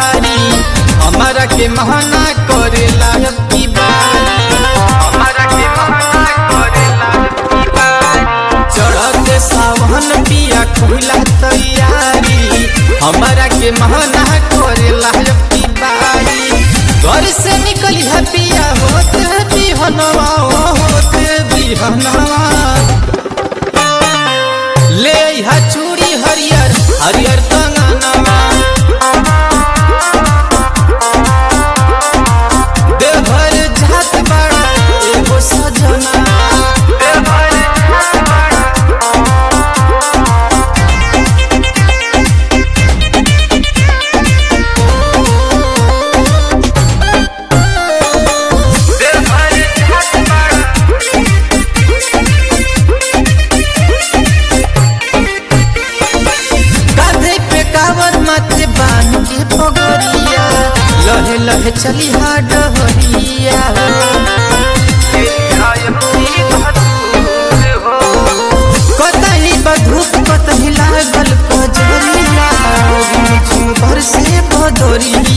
बारी हमारा के महना करेला की बारी हमारा के महना करेला की बारी चढ़ते सावन पिया खुला तैयारी हमारा के महना करेला की बारी घर से निकली है पिया होते बिहनवा होते बिहनवा ले हा चूड़ी हरियर हरियर कंगनवा देवघर जात बड़ा एगो सजना देवघर जात बड़ा देवघर जात बड़ा कांधे पे कावर माथे बांध के पगड़िया लहे लहे चली हा डहरिया कतही बधूप कतही लागल कजरिया झुम भर से बदरिया